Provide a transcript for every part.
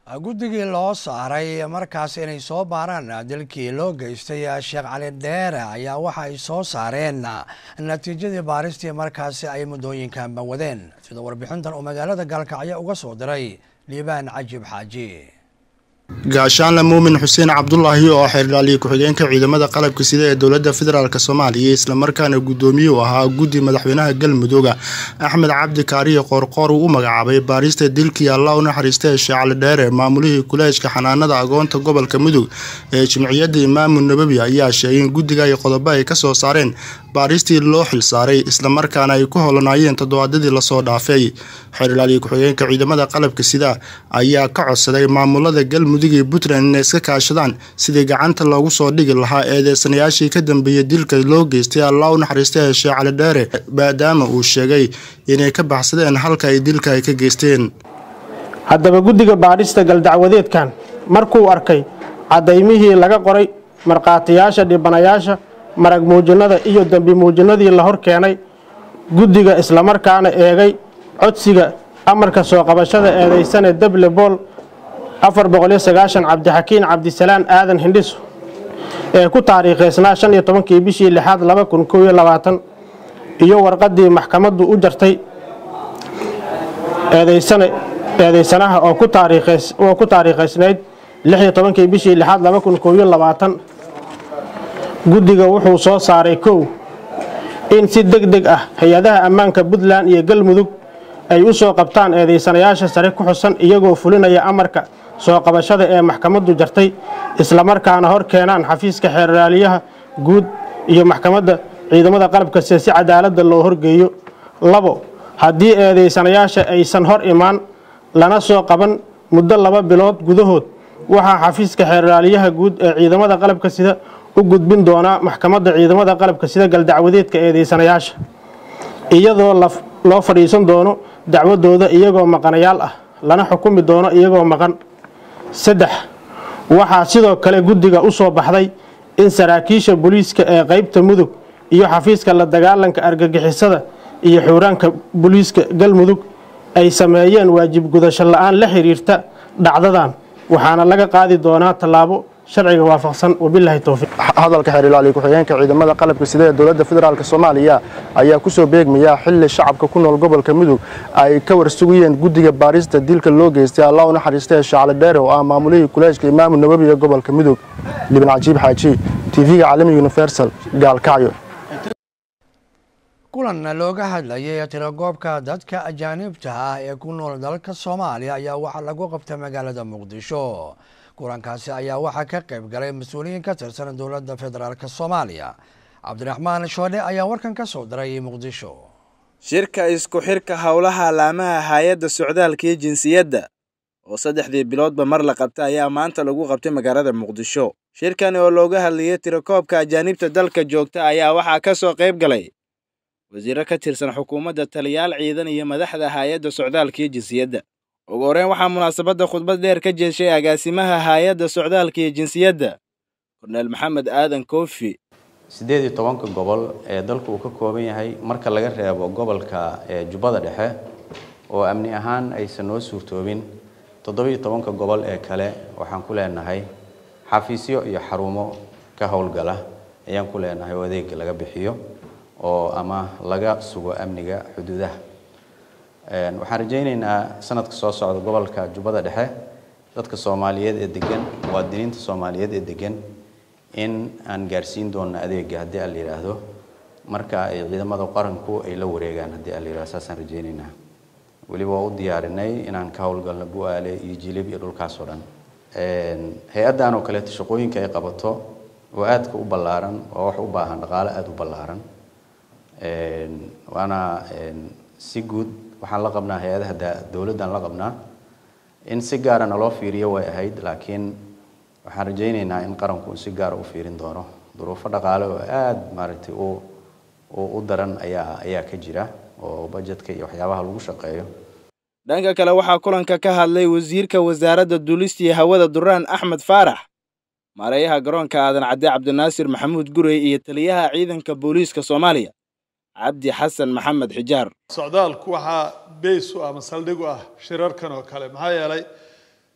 guddigii loo saaray markaas inay soo baaraan dilkii loo geystay sheekh cali dheere ayaa waxa ay soo saareen natiijadii baaristii markaasi ay muddooyinkanba wadeen sida warbixintan uu magaalada gaalkacyo uga soo diray liibaan cajib xaaji gaashaanle muumin xuseen cabdulaahi oo xeerdhaaliye ku-xigeenka ciidamada qalabka sida ee dowladda federaalk soomaaliya islamarkaana guddoomiye u ahaa guddi madaxweynaha galmudug axmed cabdi kaariye qoorqoor uu u magacaabay baarista dilkii allah u naxariista ee sheecali dheere maamulihii kuleejka xanaanada agoonta gobolka mudug ee jimciyadda imaamu nabawi ayaa sheegay in guddiga ay qodobo ay kasoo saareen baaristii loo xilsaaray islamarkaana ay ku holanaayeen toddobaadadii lasoo dhaafay xeerdhaaliye ku-xigeenka ciidamada qalabka sida ayaa ka codsaday maamulada galmudug iyo puntland inay iska kaashadaan sidii gacanta loogu soo dhigi lahaa eedeysanayaashii ka dambeeyey dilka loo geystay allah u naxariista ee sheekh cali dheere maadaama uu sheegay inay ka baxsadeen halka ay dilka ay ka geysteen haddaba guddiga baadhista galdacwadeedkan markuu arkay cadaymihii laga qoray markhaatiyaasha dhibanayaasha marag muujinada iyo dembi muujinadii la hor keenay guddiga islamarkaana eegay codsiga amarka soo qabashada eedeysane deble bool afar boqoliyo sagaashan cabdixakiin cabdisalaan aadan hindhiso ee ku taariikhaysnaa shan iyo tobankii bishii lixaad laba kun kow iyo labaatan iyo warqaddii maxkamaddu u jartay eedeysane eedeysanaha oo ku taariikhays oo ku taariikhaysnayd lix iyo tobankii bishii lixaad laba kun kow iyo labaatan guddiga wuxuu soo saaray kow in si deg deg ah hay-adaha ammaanka puntland iyo galmudug ay u soo qabtaan eedeysanayaasha sare ku xusan iyagoo fulinaya amarka soo qabashada ee maxkamaddu jartay islamarkaana hor keenaan xafiiska xeerraaliyaha guud iyo maxkamadda ciidamada qalabka sida si cadaaladda loo horgeeyo labo haddii eedeysanayaasha aysan hor imaan lana soo qaban muddo laba bilood gudahood waxaa xafiiska xeerraaliyaha guud ee ciidamada qalabka sida u gudbin doonaa maxkamadda ciidamada qalabka sida galdacwadeedka eedeysanayaasha iyadoo loo fadhiisan doono dacwadooda iyagoo maqanayaal ah lana xukumi doono iyagoo maqan saddex waxaa sidoo kale guddiga u soo baxday in saraakiisha booliiska ee qeybta mudug iyo xafiiska la dagaalanka argagixisada iyo xuuraanka booliiska galmudug ay sameeyeen waajib gudasho la-aan la xiriirta dhacdadan waxaana laga qaadi doonaa tallaabo sharciga waafaqsan wabilaahi towfiiq hadalka xeerilaaliye ku-xigeenka ciidamada qalabka sida ee dowladda federaalk soomaaliya ayaa kusoo beegmaya xili shacabka ku nool gobolka mudug ay ka warsugayeen guddiga baarista dilka loo geystay allah u naxariista ee shacali dheere oo ah maamulihii kuleejka imaamu nabawi ee gobolka mudug libin cajiib xaaji tv-ga caalamiga universal gaalkacyo kulan looga hadlayay tiragoobka dadka ajaanibta ah ee ku nool dalka soomaaliya ayaa waxaa lagu qabtay magaalada muqdisho kulankaasi ayaa waxaa ka qayb galay mas-uuliyiin ka tirsan dowladda federaalk soomaaliya cabdiraxmaan shoodhe ayaa warkan ka soo diray muqdisho shirka isku xirka howlaha laamaha hay-adda socdaalka iyo jinsiyadda oo saddexdii biloodba mar la qabta ayaa maanta lagu qabtay magaalada muqdisho shirkani oo looga hadlayay tirakoobka ajaanibta dalka joogta ayaa waxaa ka soo qayb galay wasiiro ka tirsan xukuumadda taliyaal ciidan iyo madaxda hay-adda socdaalka iyo jinsiyadda ugu horeyn waxaa munaasabadda khudbad dheer ka jeeshay agaasimaha hay-adda socdaalka iyo jinsiyadda korneel maxamed aadan koofi siddeed iyo tobanka gobol ee dalku uu ka kooban yahay marka laga reebo gobolka jubbada dhexe oo amni ahaan aysan noo suurtoobin toddobiyo tobanka gobol ee kale waxaan ku leenahay xafiisyo iyo xarumo ka howlgala ayaan ku leenahay oo adeega laga bixiyo oo ama laga sugo amniga xuduudaha waxaan rajaynaynaa sanadka soo socda gobolka jubbada dhexe dadka soomaaliyeed ee degan muwaadiniinta soomaaliyeed ee degan in aan gaarsiin doonno adeega haddii aan la yidhaahdo marka ay ciidamada qaranku ay la wareegaan haddii aan la yidhahdo saasaan rajaynaynaa weliba waa u diyaarinay inaan ka howlgalno bu-aale iyo jilib iyo dhulkaas oo dhan hay-addan oo kaleeto shaqooyinka ay qabato oo aadka u ballaaran waa wax u baahan dhaqaale aada u ballaaran waana si guud waxaan la qabnaa hay-adaha dowladdan la qabnaa in si gaara naloo fiiriyo way ahayd laakiin waxaan rajaynaynaa in qaranku si gaara u fiirin doono duruufo dhaqaale oo aada maaragtay u u daran ayaa ayaa ka jira oo bajetka iyo waxyaabaha lagu shaqeeyo dhanka kale waxaa kulanka ka hadlay wasiirka wasaaradda duulista iyo hawada duraan axmed faarax maareeyaha garoonka aadan cadde cabdinaasir maxamuud gurey iyo taliyaha ciidanka booliiska soomaaliya cabdi xasan maxamed xijaar socdaalku waxaa beys u ah ama saldhig u ah shirarkan oo kale maxaa yeelay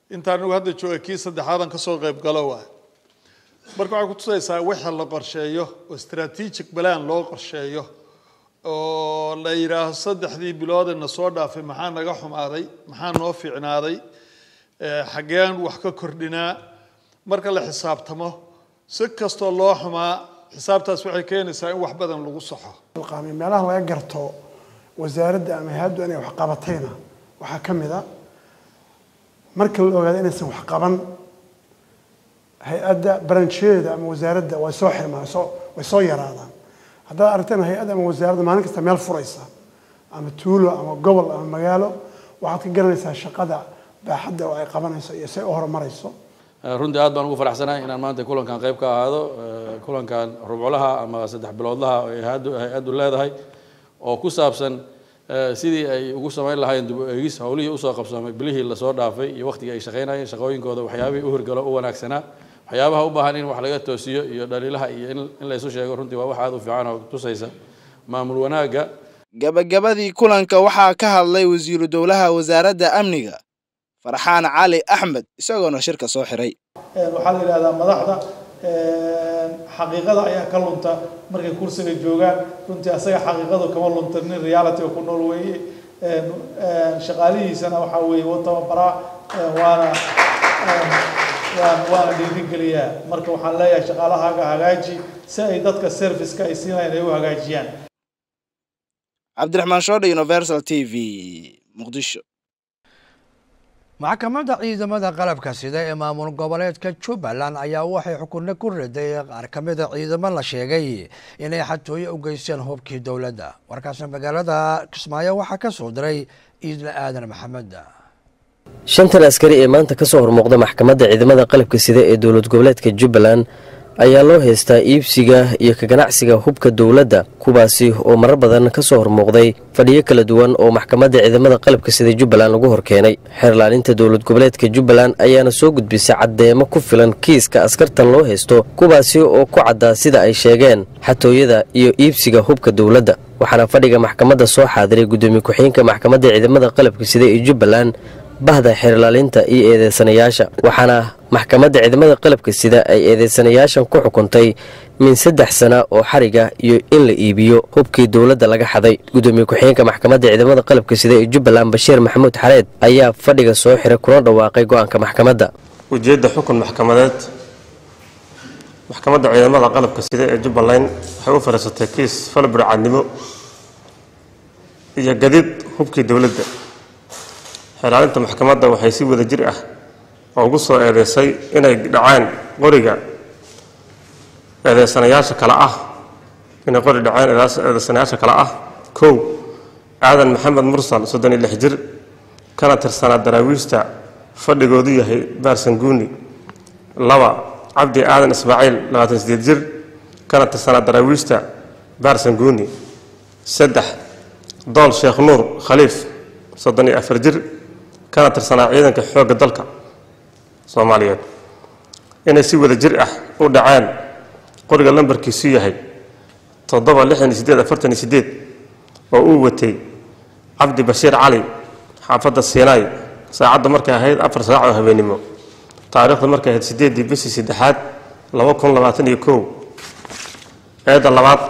inta anigu hadda jooga kii saddexaadan kasoo qayb galo waay marka waxay kutusaysaa wixii la qorsheeyo oo strategic plan loo qorsheeyo oo la yidhaaho saddexdii biloodena soo dhaafay maxaa naga xumaaday maxaa noo fiicnaaday xaggeen wax ka kordhinaa marka la xisaabtamo si kastoo loo xumaa xisaabtaas waxay keenaysaa in wax badan lagu saxo meelaha laga garto wasaaradda ama hay-addu inay wax qabatayna waxaa ka mid a marka la ogaado inaysan wax qaban hay-adda brancheeda ama wasaaradda way soo xirmaan soo way soo yaraadaan haddaad aragteen hay-adda ama wasaaradda maalin kasta meel furaysa ama tuulo ama gobol ama magaalo waxaad ka garanaysaa shaqada baaxadda oo ay qabanayso iyo say u horumarayso runtii aad baan ugu faraxsanahay inaan maanta kulankan qayb ka ahaado kulankan rubculaha ama saddex biloodlaha oo hay-addu hay-addu leedahay oo ku saabsan sidii ay ugu samayn lahaayeen dib u eegis howlihii usoo qabsoomay bilihii lasoo dhaafay iyo waqtigii ay shaqaynayeen shaqooyinkooda waxyaabihii u hirgalo u wanaagsanaa waxyaabaha u baahan in wax laga toosiyo iyo dhaliilaha iyo in la isu sheego runtii waa wax aad u fiican oo tusaysa maamul wanaagga gabagabadii kulanka waxaa ka hadlay wasiiru dowlaha wasaaradda amniga farxaan cali axmed isagoona shirka soo xiray waxaa la yidhahdaa madaxda xaqiiqada ayaa ka lunta markay kursiga joogaan runtii asaga xaqiiqadu kama lunta nin reality ku nool weeye shaqaalihiisana waxaa weeye wa tababaraa waana waana dhiirigeliyaa marka waxaan leeyahay shaqaalahaaga hagaaji si ay dadka serviceka ay siinayaan ay u hagaajiyaan cabdiraxmaan shoodhe universal t v muqdisho maxkamadda ciidamada qalabka sida ee maamul goboleedka jubbaland ayaa waxay xukunno ku riday qaar ka mida ciidamo la sheegay inay xatooyo u geysteen hubkii dowladda warkaasna magaalada kismaayo waxaa ka soo diray iidla aadan maxamed shantan askari ee maanta ka soo hormuuqda maxkamadda ciidamada qalabka sida ee dowlad goboleedka jubbaland ayaa loo haystaa iibsiga iyo ka ganacsiga hubka dowladda kuwaasi oo marar badan ka soo hormuuqday fadhiyo kala duwan oo maxkamadda ciidamada qalabka sida jubbaland lagu horkeenay xeerlaalinta dowlad goboleedka jubbaland ayaana soo gudbisay caddeemo ku filan kiiska askartan loo haysto kuwaasi oo ku caddaa sida ay sheegeen xatooyada iyo iibsiga hubka dowladda waxaana fadhiga maxkamadda soo xaadiray guddoomiye ku-xigeenka maxkamadda ciidamada qalabka sida ee jubbaland bahda xeerlaalinta iyo eedeysanayaasha waxaana maxkamadda ciidamada qalabka sida ay eedeysanayaashan ku xukuntay min saddex sana oo xariga iyo in la iibiyo hubkii dowladda laga xaday guddoomiye ku-xigeenka maxkamadda ciidamada qalabka sida ee jubbaland bashiir maxamuud xareed ayaa fadhiga soo xiray kuna dhawaaqay go-aanka maxkamadda ujeedda xukun maxkamadeed maxkamadda ciidamada qalabka sida ee jubbaland waxay u fadhiisatay kiis falburcadnimo iyo gadid hubkii dowladda xeelaalinta maxkamadda waxay si wada jir ah oo ugu soo eedeysay inay dhaceen qoriga eedeysanayaasha kale ah inay qori dhaceen eedeysanayaasha kale ah kow aadan maxamed mursal soddon iyo lix jir kana tirsanaa daraawiishta fadhigoodu yahay baarsanguuni laba cabdi aadan ismaaciil labaatan sideed jir kana tirsanaa daraawiishta baarsanguuni saddex dool sheekh nuur khaliif soddon iyo afar jir kana tirsanaa ciidanka xoogga dalka soomaaliyeed inay si wada jir ah u dhaceen qoriga lambarkiisu yahay toddoba lixdan iyo sideed afartan iyo sideed oo uu watay cabdi bashiir cali xaafadda siinaay saacadda markay ahayd afar saac oo habeenimo taariikhda markay ahayd sideeddii bishii saddexaad laba kun labaatan iyo kow eedda labaad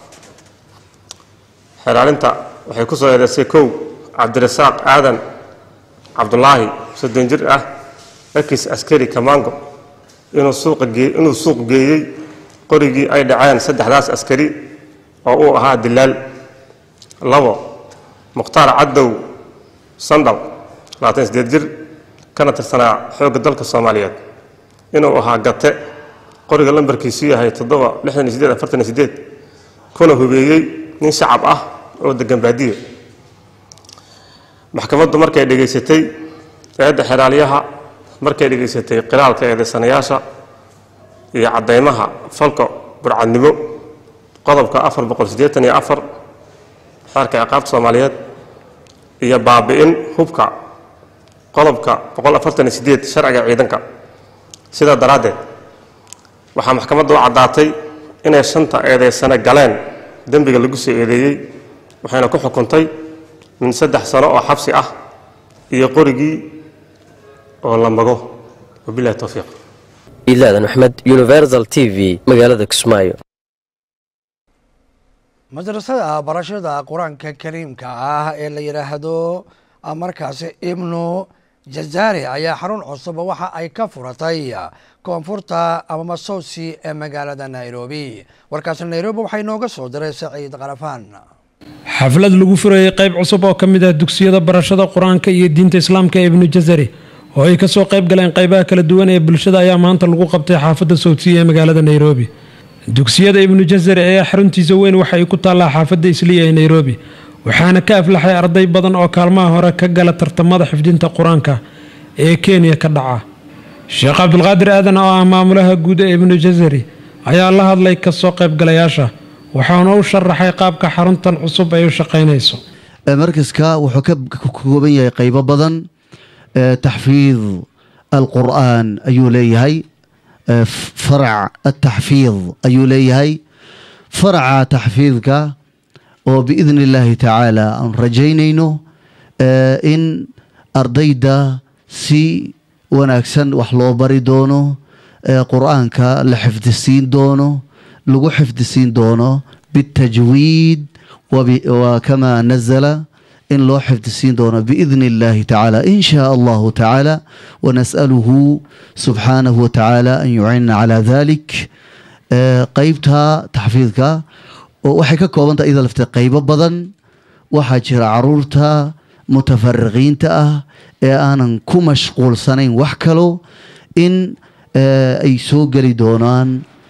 xelaalinta waxay ku soo eedeysay kow cabdirasaaq aadan cabdulaahi soddon jir ah ekis askari kamango inuu suuqa gee inuu suuq geeyey qorigii ay dhaceen saddexdaas askari oo uu ahaa dilaal labo mukhtaar caddow sandal labaatan sideed jir kana tirsanaa xoogga dalka soomaaliyeed inuu ahaa gate qoriga lambarkiisu yahay toddoba lixdan iyo sideed afartan iyo sideed kuna hubeeyey nin shacab ah oo degan baadiye maxkamaddu markay dhegaysatay eedda xeraaliyaha markay dhegaysatay qiraalka eedeysanayaasha iyo caddaymaha falka burcadnimo qodobka afar boqol siddeetan iyo afar xeerka ciqaabta soomaaliyeed iyo baabi'in hubka qodobka boqol afartan iyo sideed sharciga ciidanka sidaa daraaddeed waxaa maxkamadda u caddaatay inay shanta eedeysane galeen dembiga lagu soo eedeeyey waxayna ku xukuntay min saddex sano oo xabsi ah iyo qorigii oo la mago wabilahi towfiiq iidlaadan maxmed universal t v magaalada kismaayo madrasada barashada qur-aanka kariimka ah ee la yidhaahdo markaasi ibnu jazari ayaa xarun cusub waxa ay ka furatay koonfurta ama masowsi ee magaalada nairobi warkaasi nairobi waxay nooga soo diray saciid qarafaan xaflad lagu furayey qayb cusub oo ka mid ah dugsiyada barashada qur-aanka iyo diinta islaamka ee ibnu jazari oo ay kasoo qayb galeen qaybaha kala duwan ee bulshada ayaa maanta lagu qabtay xaafadda sowdsiya ee magaalada nairobi dugsiyada ibnu jazari ayaa xaruntiisa weyn waxa ay ku taallaa xaafadda isliya ee nairobi waxaana ka aflaxay arday badan oo kaalmaha hore ka gala tartamada xifdinta qur-aanka ee kenya ka dhaca sheekh cabdulqaadir aadan oo ah maamulaha guud ee ibnu jazari ayaa la hadlay kasoo qaybgalayaasha waxaana u sharaxay qaabka xaruntan cusub ay u shaqaynayso markaska wuxuu ka kooban yahay qaybo badan taxfiid alqur'aan ayuu leeyahay farac ataxfiid ayuu leeyahay faraca taxfiidka oo biidni illaahi tacaala aan rajaynayno in ardayda si wanaagsan wax loo bari doono qur-aanka la xifdisiin doono lagu xifdisiin doono bitajwiid wakama nazala in loo xifdisiin doono biidni illaahi tacaala in shaa allahu tacaala wanas'aluhu subxaanahu watacaala an yucinna calaa dalik qeybta taxfiidka oo waxay ka koobantaha iyada laftee qaybo badan waxaa jira caruurta mutafariqiinta ah ee aanan ku mashquulsanayn wax kalo in ay soo geli doonaan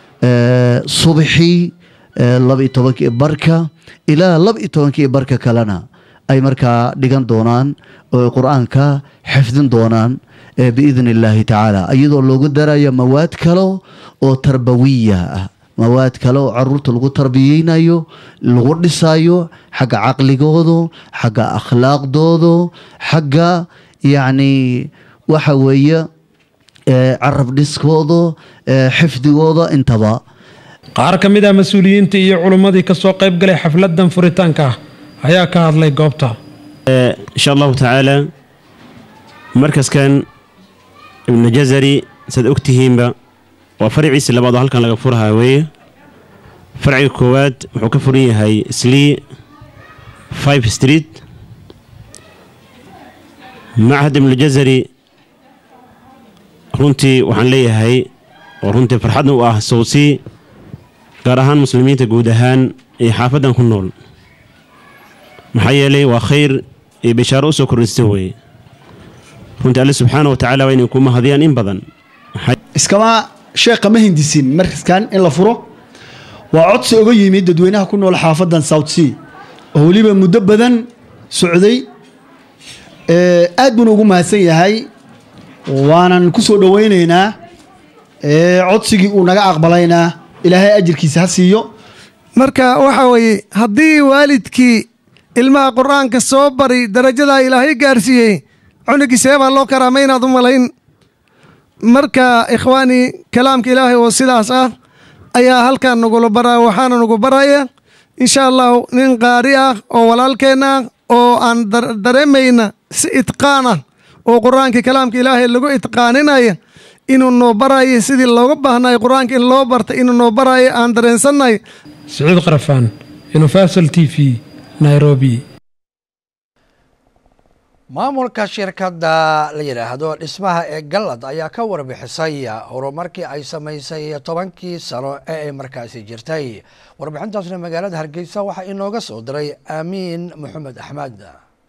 subaxii laba iyo tobankii barka ilaa laba iyo tobankii barka kalena ay markaa dhigan doonaan oo qur-aanka xifdin doonaan biidni illaahi tacaala iyadoo loogu darayo mawaad kalo oo tarbawiya ah mawaad kale oo caruurta lagu tarbiyeynayo lagu dhisayo xagga caqligooda xagga akhlaaqdooda xagga yacni waxa weeye carab dhiskooda xifdigooda intaba qaar ka mid ah mas-uuliyiinta iyo culimmadii kasoo qayb galay xafladan furitaanka ah ayaa ka hadlay goobta insha allahu tacaala markaskan ibnu jazari saad ogtihiinba waa farciisi labaad oo halkan laga furahaa weeye farciga koowaad wuxuu ka furan yahay slii five street machad ibnujazari runtii waxaan leeyahay oo runtii farxadna u ah sowsii gaar ahaan muslimiinta guud ahaan iyo xaafaddan ku nool maxaa yeelay waa khayr iyo bishaaro u soo kordhista weeye runtii alle subxaana wa tacaala waa inay ku mahadiyaan in badan iskama sheekha ma hindisin markaskan in la furo waa codsi oga yimid dadweynaha ku nool xaafadan south sea oo weliba muddo badan socday aad buuna ugu mahadsan yahay waanan ku soo dhowaynaynaa codsigii uu naga aqbalaynaa ilaahay ajirkiisa ha siiyo marka waxa weeye haddii waalidkii ilmaha qur-aanka soo bari darajadaa ilaahay gaarsiiyey cunigiisee baa loo karaamaynaad u malayn marka ikhwaani kalaamka ilaahay oo sidaas ah ayaa halkan nagula baraya waxaana nagu baraya insha allahu nin qaari ah oo walaalkeenna ah oo aan dareemayna si itqaan ah oo qur-aanka kalaamka ilaahay lagu itqaaninaya inuu noo barayo sidii looga baahnay qur-aanka in loo barta inuu noo barayo aan dareensannahay siciid qarafaan universal t v nairobi maamulka shirkadda la yidhaahdo dhismaha ee gallad ayaa ka warbixisay horumarkii ay samaysay tobankii sano ee ay markaasi jirtay warbixintaasna magaalada hargeysa waxaa inooga soo diray aamiin maxamed axmed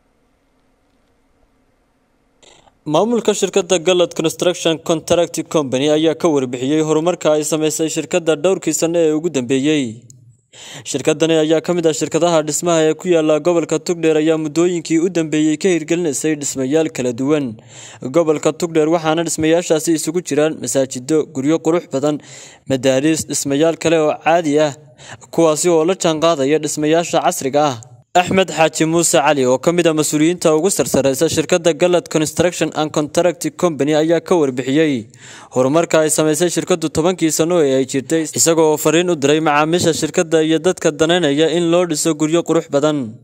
maamulka shirkadda gallad construction contract company ayaa ka warbixiyey horumarka ay samaysay shirkadda dhowrkii sano ee ugu dambeeyey shirkadani ayaa ka mid ah shirkadaha dhismaha ee ku yaala gobolka tugdheer ayaa muddooyinkii u dambeeyey ka hirgelinaysay dhismayaal kala duwan gobolka tugdheer waxaana dhismayaashaasi isugu jiraan masaajido guryo qurux badan madaariis dhismayaal kale oo caadi ah kuwaasi oo la jaanqaadaya dhismayaasha casriga ah axmed xaaji muuse cali oo ka mid ah mas-uuliyiinta ugu sarsareysa shirkadda gallad construction and contract company ayaa ka warbixiyey horumarka ay samaysay shirkaddu tobankii sano ee ay jirtay isagoo fariin u diray macaamiisha shirkadda iyo dadka danaynaya in loo dhiso guryo qurux badan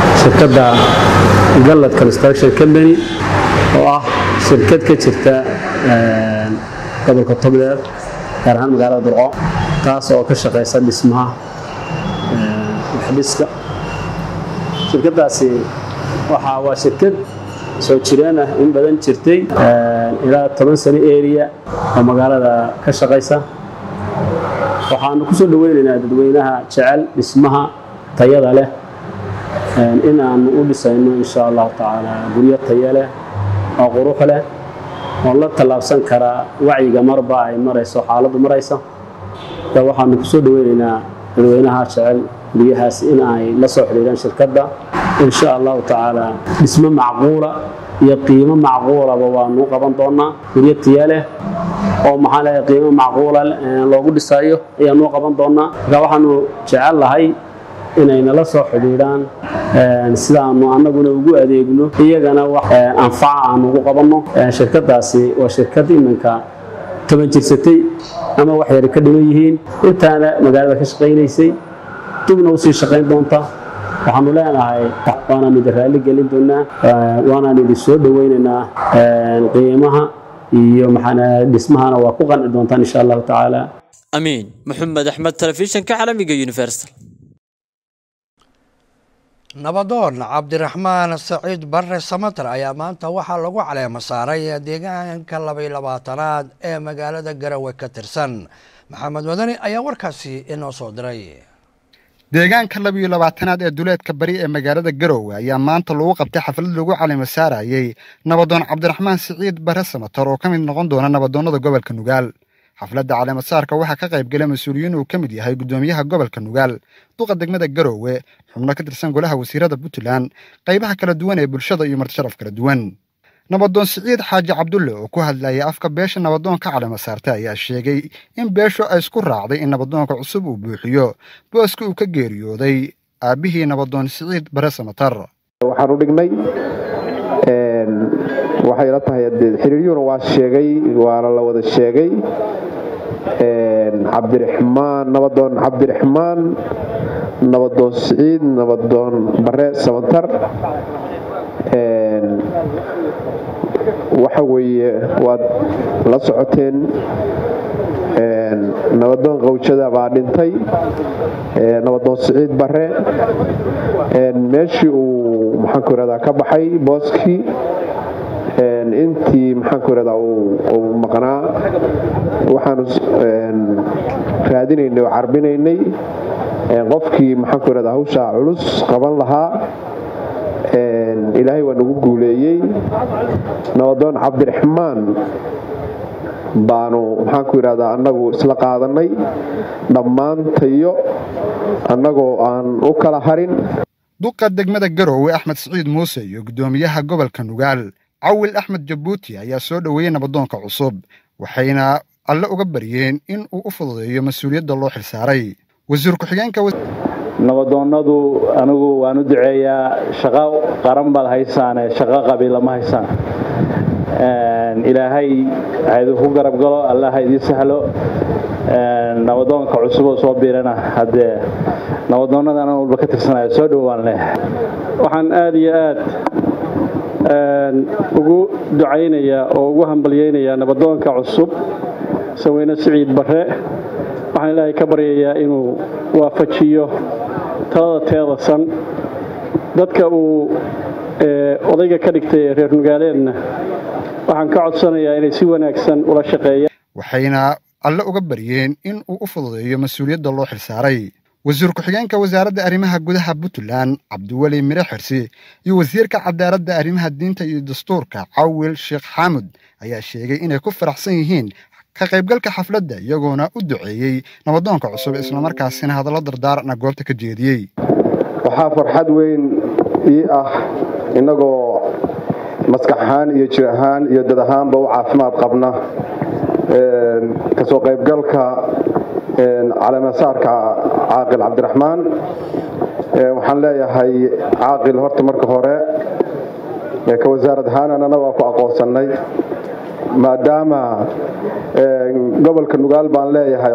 shirkadda gallad construction company oo ah shirkad ka jirta gobolka togdheer gaar ahaan magaalada durco taas oo ka shaqaysa dhismaha waxdhiska shirkaddaasi waxaa waa shirkad soo jireen ah in badan jirtay ilaa toban sano area oo magaalada ka shaqaysa waxaanu ku soo dhaweynaynaa dadweynaha jecel dhismaha tayada leh in aanu u dhisayno insha allahu tacaala guryo tayo leh oo qurux leh oo la tallaabsan karaa wacyiga marba ay marayso xaaladdu maraysa da waxaanu kusoo dhaweynaynaa dadweynaha jecel guryahaas in ay la soo xidhiiraan shirkadda insha allahu tacaala dhismo macquula iyo qiimo macquulaba waanu qaban doonaa guryo tiya leh oo maxaa leeyahay qiimo macquula loogu dhisayo ayaanu qaban doonaa marka waxaanu jecel lahay inay nala soo xidhiidhaan sidaanu annaguna ugu adeegno iyagana wax anfaca aanu ugu qabanno shirkaddaasi waa shirkad iminka toban jirsatay ama wax yari ka dhiman yihiin intaana magaalada ka shaqaynaysay dibna usii shaqayn doonta waxaanu leenahay waanaan idin raalli gelin doonaa waanaan idin soo dhaweynaynaa qiimaha iyo maxaana dhismahana waa ku qanci doontaan insha allahu tacaala amiin maxamed axmed telefishinka caalamiga universal nabadoon cabdiraxmaan saciid barre samater ayaa maanta waxaa lagu caleemo saaray deegaanka labay labaatanaad ee magaalada garowe ka tirsan maxamed madani ayaa warkaasi inoo soo diray deegaanka labiyo labaatanaad ee duleedka bari ee magaalada garowe ayaa maanta lagu qabtay xaflad lagu calimo saarayey nabadoon cabdiraxmaan siciid bare samatar oo ka mid noqon doona nabadoonnada gobolka nugaal xafladda caleemasaarka waxaa ka qayb galay mas-uuliyiin uu ka mid yahay guddoomiyaha gobolka nugaal duqa degmada garowe xubno ka tirsan golaha wasiirada puntland qaybaha kala duwan ee bulshada iyo martisharaf kala duwan nabadoon siciid xaaji cabdulle oo ku hadlayay afka beesha nabadoonka calema saarta ayaa sheegay in beeshu ay isku raacday in nabadoonka cusub uu buuxiyo booska uu ka geeriyooday aabbihii nabadoon siciid bare samatar waxaan u dhignay waxay la tahay xiriiryuhuna waa sheegay waana la wada sheegay cabdiraxmaan nabadoon cabdiraxmaan nabadoon siciid nabadoon bare samatar waxa weeye waad la socoteen nabadoon qawjada baa dhintay nabadoon siciid bare meeshii uu maxaanku irahdaa ka baxay booskii intii maxaanku irahdaa uu maqnaa waxaanu raadinaynay oo carbinaynay qofkii maxaanku irahdaa hawshaa culus qaban lahaa ilaahay waa nagu guuleeyey nabadoon cabdiraxmaan baanu maxaanku idhahdaa annagu isla qaadanay dhammaantayo annagoo aan u kala harin duqa degmada garowe axmed siciid muuse iyo guddoomiyaha gobolka nugaal cawil axmed jabuuti ayaa soo dhoweeyey nabadoonka cusub waxayna alle uga baryeen in uu u fududeeyo mas-uuliyadda loo xilsaaray wasiir ku-xigeenka nabadoonnadu anigu waan u duceeyaa shaqo qaran baad haysaane shaqo qabiila ma haysaan ilaahay ha idinku garab galo allah ha idiin sahlo nabadoonka cusub oo soo biirana haddee nabadoonnada anan walba ka tirsanaya soo dhowaan leh waxaan aada iyo aad ugu ducaynayaa oo ugu hambalyaynayaa nabadoonka cusub saweyne siciid barre waxaan ilaahay ka baryayaa inuu waafajiyo talada teedasan dadka uu odayga ka dhigtay ee reer nugaaleedna waxaan ka codsanayaa inay si wanaagsan ula shaqeeyaan waxayna alle uga baryeen in uu u fududeeyo mas-uuliyadda loo xilsaaray wasiir ku-xigeenka wasaaradda arrimaha gudaha puntland cabdiweli mire xirsi iyo wasiirka cadaaladda arrimaha diinta iyo dastuurka cawil sheekh xaamud ayaa sheegay inay ku faraxsan yihiin ka qaybgalka xafladda iyagoona u duceeyey nabadoonka cusub islamarkaasina hadallo dardaarana goobta ka jeediyey waxaa farxad weyn ii ah innagoo maskax ahaan iyo jir ahaan iyo dad ahaanba u caafimaad qabna kasoo qaybgalka caleemasaarka caaqil cabdiraxmaan waxaan leeyahay caaqil horta marka hore ka wasaarad ahaan annana waa ku aqoonsannay maadaama gobolka nugaal baan leeyahay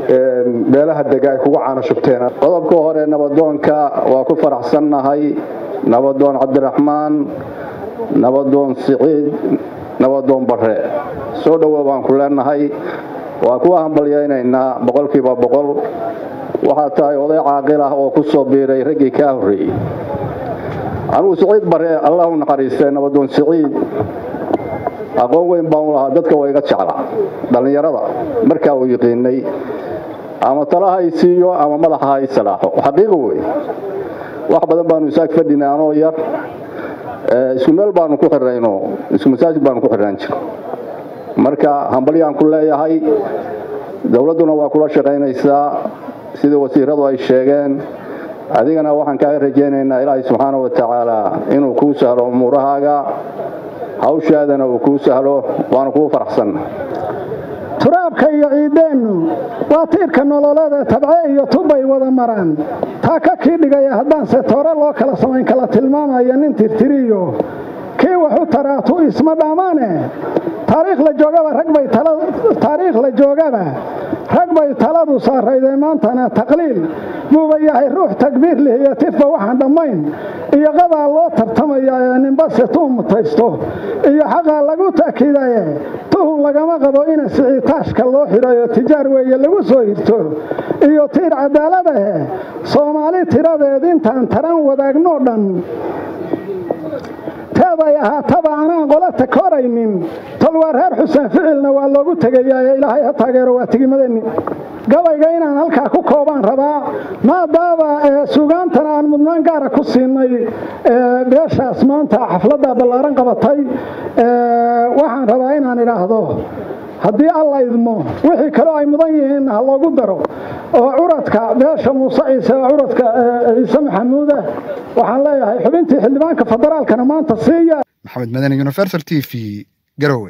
meelaha dega ay kugu caano shubteen qodobka hore nabadoonka waa ku faraxsannahay nabadoon cabdiraxmaan nabadoon siciid nabadoon bare soo dhowow baan ku leenahay waa kuwa hambalyaynaynaa boqolkiiba boqol waxaa tahay oday caaqil ah oo ku soo biiray raggii kaa horreeyey anugu siciid bare allah u naxariistay nabadoon siciid aqoon weyn baan u lahaa dadka waa iga jeclaa dhallinyarada markaa uu yiqiinay ama talaha ay siiyo ama madaxa ha y salaaxo xaqiiqo wey wax badan baanu isaag fadhinay anoo yar isku meel baanu ku xirayno isku masaajid baanu ku xirnaan jir marka hambalyaan ku leeyahay dowladduna waa kula shaqaynaysaa sidii wasiiradu ay sheegeen adigana waxaan kaaga rajaynaynaa ilaahay subxaana wa tacaala inuu kuu sahlo umuurahaaga hawshaadana uu kuu sahlo waanu kuu faraxsan turaabka iyo ciideennu waa tiirka nololeedee tabce iyo tubbay wada maraan taa ka kii dhigaya haddaanse toore loo kala samayn kala tilmaamaya nin tirtiriyo kii waxu taraatu isma dhammaane taariikh la joogaba rag bay taariikh la joogaba rag bay taladu saaraydee maantana taqliil buuba yahay ruux takbiir leh iyo tifba waxaan dhammayn iyo qadaa loo tartamaya ee ninbase tuu mutaysto iyo xaqaa lagu ta'kiidaye tuhun lagama qabo ina sicitaashka loo xidhayo tijaar weeye lagu soo hirto iyo tiir cadaaladahe soomaali tiradeed intaan taran wadaagno dhan teeday ahaataba anaan qolata koraynin tolwaa reer xuseen ficilna waa loogu tegayaa ee ilaahay ha taageero waa tigimadeenni gabayga inaan halkaa ku koobaan rabaa maadaaba sugaantana aan mudnaan gaara ku siinay beeshaas maanta xafladda ballaaran qabatay waxaan rabaa inaan idhaahdo haddii alla idmo wixii kaloo ay mudan yihiinna ha loogu daro oo curadka beesha muuse ciise oo curadka ciise maxamuuda waxaan leeyahay xubintii xildhibaanka federaalkana maanta siiya maxamed madani universal t v garowe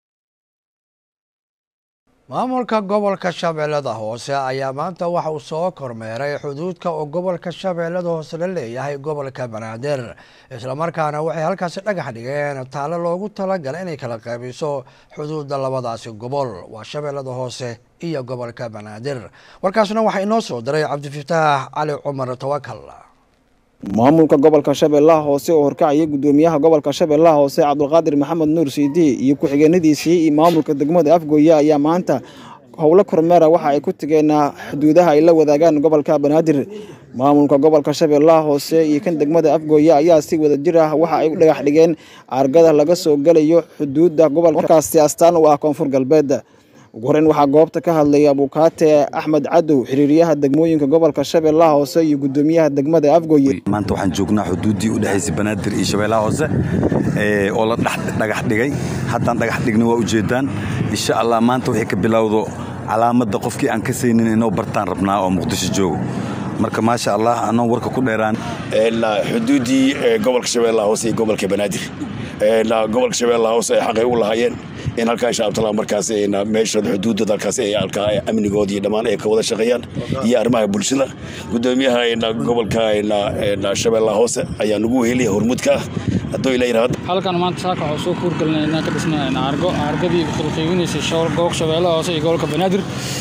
maamulka gobolka shabeellada hoose ayaa maanta waxa uu soo kormeeray xuduudka oo gobolka shabeellada hoose la leeyahay gobolka banaadir islamarkaana waxay halkaasi dhagax dhigeen taalo loogu talagalay inay kala qaybiso xuduudda labadaasi gobol waa shabeellada hoose iyo gobolka banaadir warkaasna waxaa inoo soo diray cabdifataax cali cumar tawakal maamulka gobolka shabeellaha hoose oo horkacaya gudoomiyaha gobolka shabeellaha hoose cabdulqaadir maxamed nuur siidi iyo ku-xigeenadiisii iyo maamulka degmada afgooye ayaa maanta howlo kormeera waxa ay ku tageen xuduudaha ay la wadaagaan gobolka banaadir maamulka gobolka shabeellaha hoose iyo kan degmada afgooye ayaa si wada jir ah waxa ay u dhagax dhigeen argada laga soo gelayo xuduudda gobolkaasi astaan u ah koonfur galbeed ugu horeyn waxaa goobta ka hadlaya abukaate axmed cadow xiriiryaha degmooyinka gobolka shabeellaha hoose iyo gudoomiyaha degmada afgooye maanta waxaan joognaa xuduuddii u dhexaysay banaadir iyo shabeellaha hoose oo la dhagax dhigay haddaan dhagax dhigna waa ujeedaan insha allah maanta waxay ka bilowdo calaamadda qofkii aan ka saynin inoo bartaan rabnaa oo muqdisho joogo marka maasha allah anoo warka ku dheeraan xuduuddii gobolka shabeellaha hoose iyo gobolka banaadir gobolka shabeellaha hoose ay xaqay u lahaayeen in halkaa insha allah markaas meesha xuduudda dalkaas ay halkaa amnigood iyo dhammaan ay ka wada shaqeeyaan iyo arrimaha bulshada gudoomiyaha gobolka shabeellaha hoose ayaa nagu weheliya hormuudka ah hadduu ila yidhaahdo halkan maanta saaka waxaa soo kuurgalinay inaan ka dhisnay argo argadii kala qaybinaysay gobolka shabeellaha hoose iyo gobolka banaadir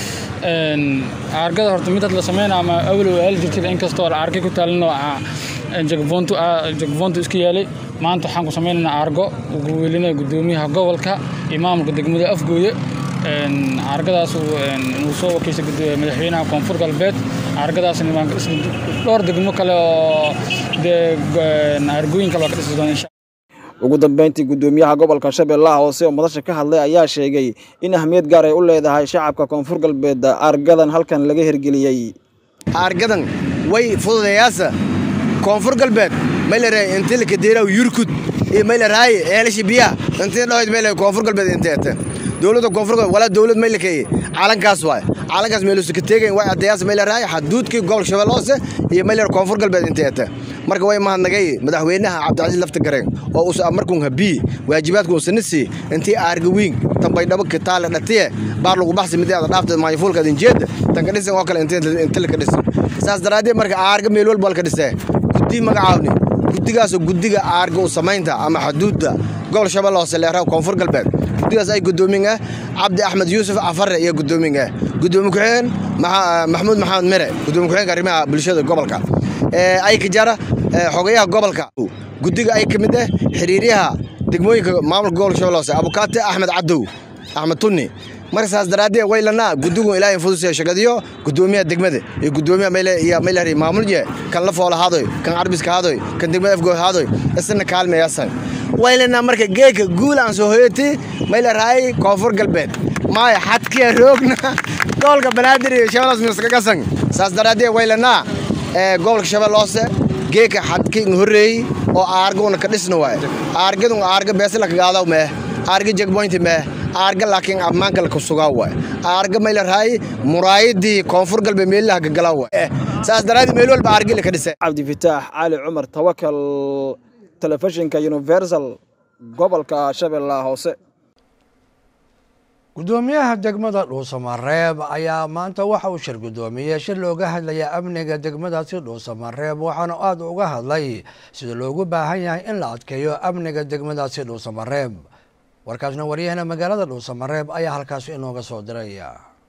argada horta mid had la sameynaa ama awlow aali jirtay inkastoo argay ku taalin jagfoontu iska yaalay maanta waxaan ku sameynaynaa argo ugu welinaya gudoomiyaha gobolka iyo maamulka degmada afgooye argadaas uu soo wakiisay madaxweynaha koonfur galbeed argadaasna waan ka dhisnay dhowr degmo kale oo dee argooyin kale waa ka dhisi doona insha ugu dambeyntii gudoomiyaha gobolka shabeellaha hoose oo madasha ka hadlay ayaa sheegay in ahmiyad gaar ay u leedahay shacabka koonfur galbeed argadan halkan laga hirgeliyey argadan way fududayaasa koonfur galbeed maylare intilka diiraw yurkud iyo maylaraaye eelasha biyaha intii dhahoyd mayle koonfur galbeed inteete dowladda koonfur galbeed walaa dowlad maylakeye calankaas waay calankaas meelusu ka teegayn way addeyaas maylaraaye xaduudkii gobolka shabeelle hoose iyo maylar koonfur galbeed inteete marka way mahadnagay madaxweynaha cabdicasiis lafta gareen oo us markuun habii waajibaadkuun sanisi intii aarga wiin tambaydhabo kitaale dhatiye baar lagu baxsi midii aad dhaafta maayafuulka adinjeeda tanka dhisan oo kale inta laka dhisan saas daraaddeed marka aarga meel walba laka dhisee guddi magacaawni guddigaasoo guddiga aarga u samaynta ama xuduudda gobol shabeelle hoose leeraha koonfur galbeed guddigaas ay gudoomin ah cabdi axmed yuusuf cafare iyo gudoomin ah gudoomi ku-xigeen maxamuud maxamed mere gudoomi ku-xigeenka arrimaha bulshada gobolka ay ka jara xogayaha gobolka guddiga ay ka mid ah xiriiryaha degmooyinka maamulka gobolka shabeelle hoose abukaate axmed cadow axmed tunni marka saas daraaddeed waylanaa guddigu ilaahay fudusee shaqadiyo guddoomiyaha degmada iyo guddoomiyaha mayle iyo maylari maamulje kan la foola haadoy kan carbiska haadoy kan degmada afgood haadoy isna kaalmayaasan waylanaa marka geeka guul aan soo hoyati maylaraay koonfur galbeed maaya xadkiya roogna gobolka banaadir iyo shabeellaas miskagasan saas daraaddeed waylanaa gobolka shabeelle hoose geeka xadki horreeyey oo aarguna ka dhisna waaye aargadun aarga beesla kagaadaw meh aarga jegboynti meh aarga laakiin ammaanka la kusugaa waay aarga may la rahay muraayadii koonfur galbeed meelaha gagalaa waay saas daraaddeed meel walba aargili ka dhisay cabdifitaax cali cumar tawakal telefishinka universal gobolka shabeellaha hoose gudoomiyaha degmada dhuusamareeb ayaa maanta waxa uu shir gudoomiyey shir looga hadlaya amniga degmadaasi dhuusamareeb waxaana aada uga hadlay sida loogu baahan yahay in la adkeeyo amniga degmadaasi dhuusamareeb warkaasna waryahana magaalada dhuusamareeb ayaa halkaas inooga soo diraya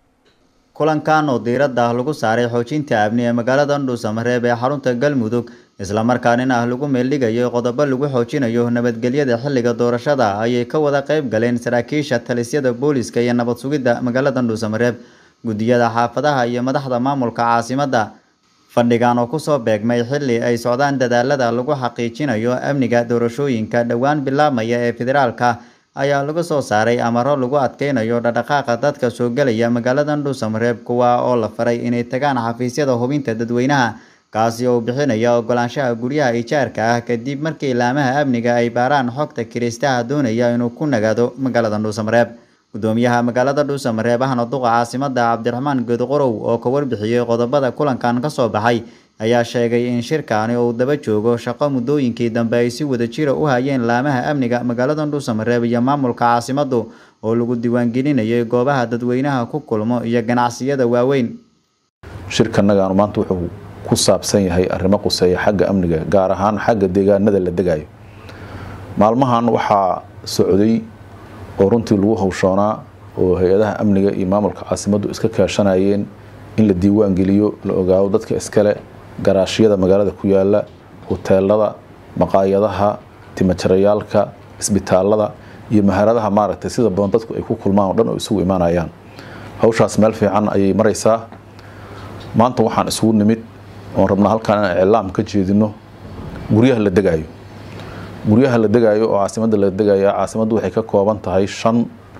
kulankan oo diiradda ah lagu saaray xoojinta amni ee magaalada dhuusamareeb ee xarunta galmudug islamarkaanina ah lagu meeldhigayo qodobo lagu xoojinayo nabadgelyada xilliga doorashada ayay ka wada qayb galeen saraakiisha talisyada booliska iyo nabad sugidda magaalada dhuusamareeb guddiyada xaafadaha iyo madaxda maamulka caasimadda fadhigan oo kusoo beegmay xilli ay socdaan dadaalada lagu xaqiijinayo amniga doorashooyinka dhowaan bilaabmaya ee federaalka ayaa lagu soo saaray amaro lagu adkeynayo dhaqdhaqaaqa dadka soo gelaya magaalada dhuusamareeb kuwa oo la faray inay tagaan xafiisyada hubinta dadweynaha kaasi oo bixinaya ogolaanshaha guryaha ijaarka ah kadib markii ilaamaha amniga ay baaraan xogta kiriistaha doonaya inuu ku nagaado magaalada dhuusamareeb gudoomiyaha magaalada dhuusamareeb ahna duqa caasimada cabdiraxmaan geedqorow oo ka warbixiyey qodobada kulankan kasoo baxay ayaa sheegay in shirkaani uu daba joogo shaqo muddooyinkii dambe ay si wada jira u hayeen laamaha amniga magaalada dhuusamareeb iyo maamulka caasimadu oo lagu diiwaangelinayay goobaha dadweynaha ku kulmo iyo ganacsiyada waaweyn shirkanagaanu maanta wuxuu ku saabsan yahay arrimo quseeya xagga amniga gaar ahaan xagga deegaanada la degayo maalmahan waxaa socday oo runtii lagu hawshoonaa oo hay-adaha amniga iyo maamulka caasimaddu iska kaashanayeen in la diiwaan geliyo la ogaado dadka iskale garaashyada magaalada ku yaala huteelada maqaayadaha timajarayaalka isbitaalada iyo maharadaha maaragtay sida badan dadku ay ku kulmaan oo dhan oo isugu imaanayaan hawshaas meel fiican ayay maraysaa maanta waxaan isugu nimid oon rabnaa halkaan inaan iclaam ka jeedino guryaha la degayo guryaha la degayo oo caasimadda la degaya caasimaddu waxay ka kooban tahay shan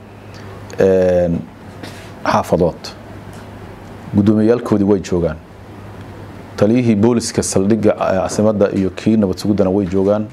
xaafadood gudoomiyayaalkoodii way joogaan taliyihii booliska saldhigga caasimadda iyo kii nabad suguddana way joogaan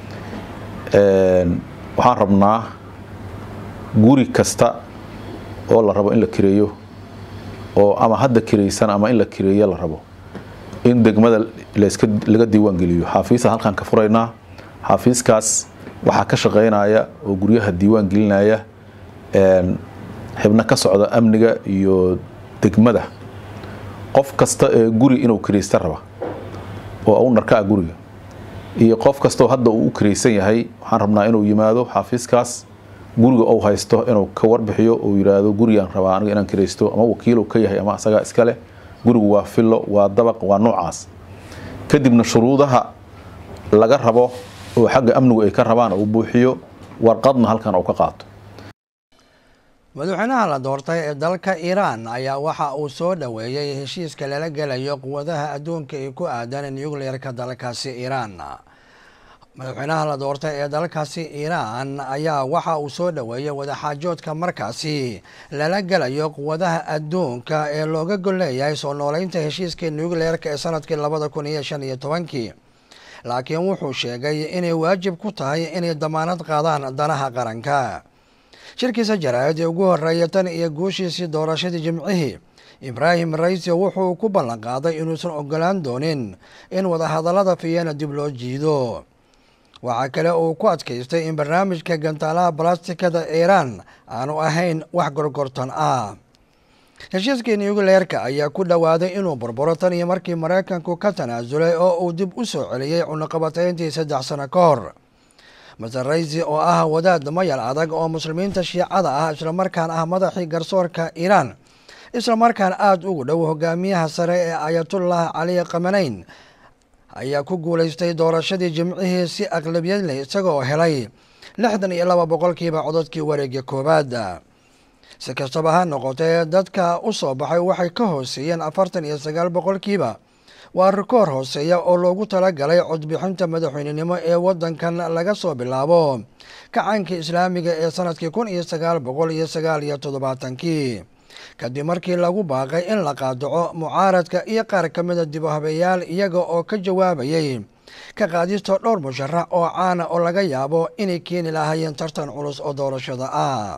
waxaan rabnaa guri kasta oo la rabo in la kireeyo oo ama hadda kiraysan ama in la kireeyo la rabo in degmada laska laga diiwaan geliyo xaafiisa halkaan ka furaynaa xaafiiskaas waxaa ka shaqeynaya oo guryaha diiwaan gelinaya xibno ka socda amniga iyo degmada qof kasta ee guri inuu kiraysta raba oo u narka ah guriga iyo qof kastoo hadda uu u kiraysan yahay waxaan rabnaa inuu yimaado xaafiiskaas guriga ou haysto inuu ka warbixiyo uu yidhaahdo gurigaan rabaa aniga inaan kiraysto ama wakiilow ka yahay ama asagaa iskale gurigu waa fillo waa dabaq waa noocaas kadibna shuruudaha laga rabo oo xagga amnigu ay ka rabaan uu buuxiyo warqadna halkan uu ka qaato madaxweynaha la doortay ee dalka iiraan ayaa waxa uu soo dhoweeyey heshiiska lala gelayo quwadaha adduunka ee ku aadan nucleerka dalkaasi iiraan madaxweynaha la doortay ee dalkaasi iiraan ayaa waxa uu soo dhoweeyey wadaxaajoodka markaasi lala gelayo quwadaha adduunka ee looga gol leeyahay soo nooleynta heshiiskii nucleerka ee sanadkii labada kun iyo shan iyo tobankii laakiin wuxuu sheegay inay waajib ku tahay inay damaanad qaadaan danaha qaranka shirkiisa jaraa'id ee ugu horeeya tan iyo guushiisii doorashadii jimcihii ibraahim raisi wuxuu ku ballan qaaday inuusan ogolaan doonin in wadahadallada fiyana dib loo jiido waxaa kale uu ku adkaystay in barnaamijka gantaalaha balastikada iiraan aanu ahayn wax gorgortan ah heshiiskii nucleerka ayaa ku dhowaaday inuu burburo tan iyo markii maraykanku ka tanaasulay oo uu dib u soo celiyey cunaqabatayntii saddex sano ka hor maser raisi oo ah wadaad mayal adag oo muslimiinta shiicada ah islamarkaan ah madaxii garsoorka iiraan islamarkaan aada ugu dhow hogaamiyaha sare ee ayatullah cali khamaneyn ayaa ku guulaystay doorashadii jimcihii si aqlabiyad leh isagoo helay lixdan iyo laba boqolkiiba codadkii wareegga koowaad si kastaba ha noqotee dadka u soo baxay waxay ka hooseeyeen afartan iyo sagaal boqolkiiba waa rikoor hooseeya oo loogu talagalay codbixinta madaxweynenimo ee waddankan laga soo bilaabo kacankii islaamiga ee sanadkii kun iyo sagaal boqol iyo sagaal iyo toddobaatankii kadib markii lagu baaqay in la qaadaco mucaaradka iyo qaar ka mida dib u habeeyaal iyaga oo ka jawaabayay ka qaadista dhowr musharax oo caana oo laga yaabo inay keeni lahaayeen tartan culus oo doorashada ah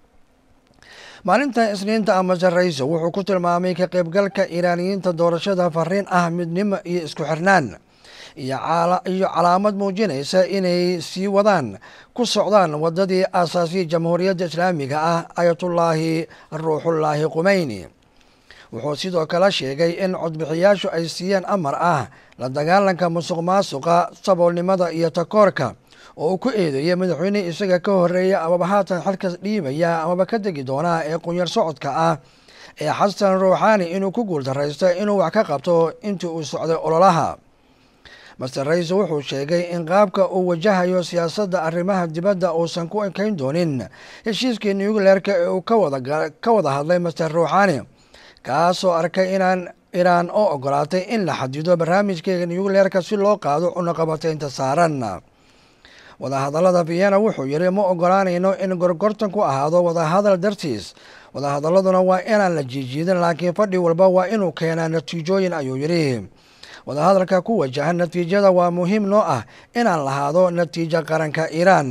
maalinta isniinta ama sarrayso wuxuu ku tilmaamay ka qaybgalka iiraaniyiinta doorashada fariin ah midnimo iyo isku xirnaan iyo calaamad muujinaysa inay sii wadaan ku socdaan waddadii aasaasiya jamhuuriyadda islaamiga ah ayatullaahi ruuxullaahi qumeyni wuxuu sidoo kale sheegay in codbixiyaashu ay siiyeen amar ah la dagaalanka musuq maasuqa saboolnimada iyo takoorka oo uu ku eedeeyay madaxweyne isaga ka horeeya amaba haatan xilkas dhiibaya amaba ka degi doonaa ee qunyar socodka ah ee xasan ruuxaani inuu ku guuldaraysta inuu wax ka qabto intii uu socday ololaha master raise wuxuu sheegay in qaabka uu wajahayo siyaasadda arrimaha dibadda uusan ku ekayn doonin heshiiskii nucleerka ee uu ka wada hadlay master ruuxaani kaasoo arkay inaan iraan oo ogolaatay in la xadido barnaamijkeega nucleerka si loo qaado cunaqabataynta saaran wadahadallada vienna wuxuu yidhi ma ogolaanayno in gorgortan ku ahaado wadahadal dartiis wadahadaladuna waa inaan la jiijiidin laakiin fadhi walba waa inuu keenaa natiijooyin ayuu yidhi wadahadalka ku wajahan natiijada waa muhiim noo ah inaan lahaado natiijo qaranka iiraan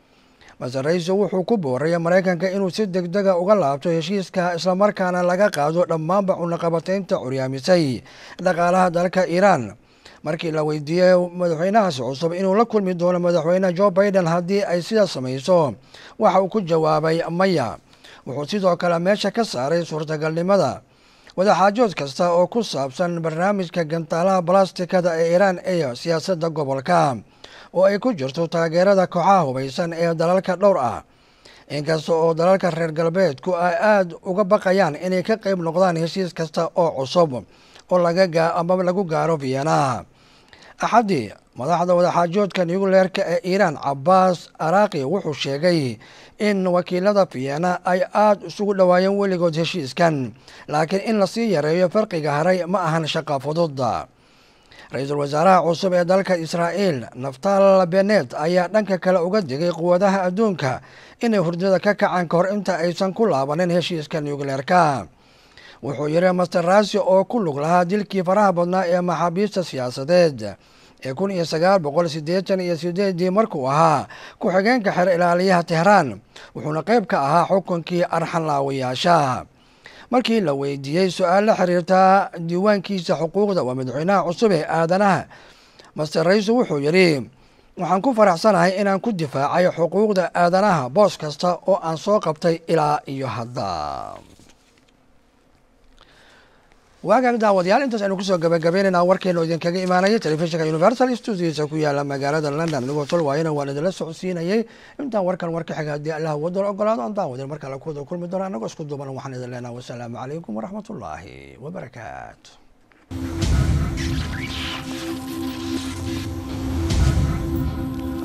maser raise wuxuu ku booraya maraykanka inuu si deg dega uga laabto heshiiska islamarkaana laga qaado dhammaanba cunaqabataynta curyaamisay dhaqaalaha dalka iiraan markii la weydiiyey madaxweynahaasi cusub inuu la kulmi doono madaxweyne jo biden haddii ay sidaas samayso waxa uu ku jawaabay maya wuxuu sidoo kale meesha ka saaray suurtagalnimada wadaxaajood kasta oo ku saabsan barnaamijka gantaalaha balastikada ee iiraan ee siyaasadda gobolka oo ay ku jirto taageerada kooxaha hubaysan ee dalalka dhowr ah inkasta oo dalalka reer galbeedku ay aada uga baqayaan inay ka qayb noqdaan heshiis kasta oo cusub oo laga ama lagu gaaro vienna axaddii madaxda wadaxaajoodka nucleerka ee iiraan cabaas araaqi wuxuu sheegay in wakiilada vienna ay aada isugu dhowaayeen weligood heshiiskan laakiin in lasii yareeyo farqiga haray ma ahan shaqa fudud ra-iisul wasaaraha cusub ee dalka israa'iil naftal benet ayaa dhanka kale uga digay quwadaha adduunka inay hurdada ka kacaan ka hor inta aysan ku laabanin heshiiska nucleerka wuxuu yidhi master rasi oo ku lug lahaa dilkii faraha badnaa ee maxaabiista siyaasadeed ee kun iyo sagaal boqol siddeetan iyo sideedii markuu ahaa ku-xigeenka xer ilaaliyaha tehraan wuxuuna qayb ka ahaa xukunkii arxanlaawayaasha markii la weydiiyey su-aal la xiriirta diiwaankiisa xuquuqda waa madaxweynaha cusub ee aadanaha master raisu wuxuu yidhi waxaan ku faraxsanahay inaan ku difaacay xuquuqda aadanaha boos kasta oo aan soo qabtay ilaa iyo hadda waagaag daawadayaal intaas aynu kusoo gabagabeynayna warkeenu idinkaga imaanaya telefishinka universal studios ku yaala magaalada london anigoo tol waayana waan idinla socodsiinayay intaan warkan warka xiga haddii allah wadal ogolaado aan daawadeen marka la kuwada kulmi doona anagoo isku duuban waxaan idin leenaha wasalaamu calaykum waraxmatullaahi wabarakaatu